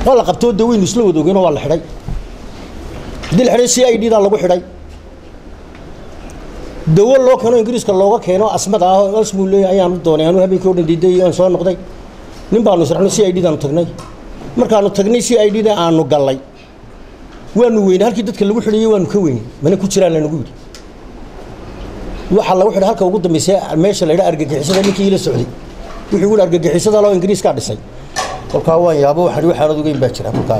waa la qabtoo de weynu isla wada ogeyno waa la xidhay haddii la xidhay c i d daa lagu xidhay dawo loo keeno ingiriiska looga keeno asmada ah oo asmuu leeyahay ayaanu doonay anuu habeenkii o dhan diiday aan soo noqday nin baanu israxno c i d daanu tagnay markaanu tagnay c i d da aanu gallay waanu weynay halkii dadka lagu xidhayay waanu ka weynay mana ku jiraan lanagu yidhi waxaa lagu xidhay halka ugu dambaysay meesha la yidhaha argagixisada ninkii ila socday wuxuu yidhi argagixisada loo ingiriiskaa dhisay kolkaa waan yaabo waxaan waxaanad ogeyn baa jira kolkaa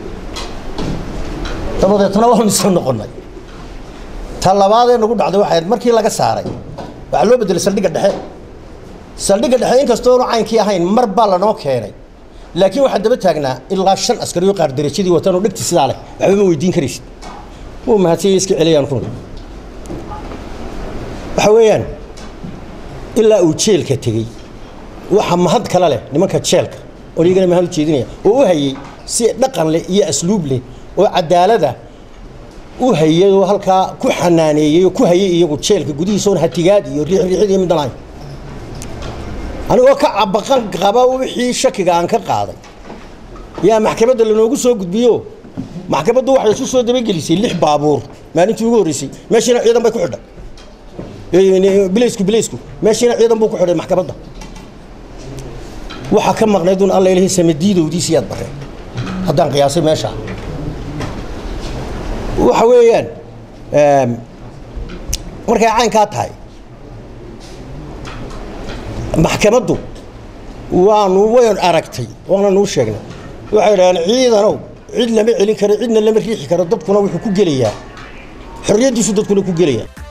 dabadeetna waanu isla noqonnay ta labaadee nagu dhacday waxay ahayd markii laga saaray waxaa loo bedelay saldhigga dhexe saldhigga dhexe inkastoonu caynkii ahayn mar baa lanoo keenay laakiin waxaa daba taagnaa ilaa shan askari oo qaar darajadii watanoo dhegti sidaa leh waxba ma weydiin karaysid wuu mahadsanya iska celiyaan kun waxa weeyaan ilaa uu jeelka tegey waxa mahad kale leh nimanka jeelka oo iyagana mahad u jeedinaya oo u hayey si dhaqan leh iyo asluub leh oo cadaalada u hayay oo halkaa ku xanaaneeyey oo ku hayay iyagu jeelka gudihiisa oon hatigaad iyo riixriixid iyo middan ahayn anigoo ka cabaqan qaba wixii shakiga aan ka qaaday yaa maxkamadda lanoogu soo gudbiyo maxkamaddu waxay isu soo dabagelisay lix baabuur maalintii ugu horreysay meeshiina ciidan bay ku xidhay bilaysku bilaysku meeshiina ciidan buu ku xidhay maxkamadda waxaa ka maqnayd un alla ilahay samadiidowdiisi yaad bareen haddaan qiyaasay meesha waxa weeyaan markay caynkaa tahay maxkamaddu waanu wayn aragtay waana nuu sheegnay waxay idhahdeen ciidanow cid lama celin karo cidna lama riixi karo dadkuna wuxuu ku gelayaa xorriyaddiisu dadkuna ku gelayaa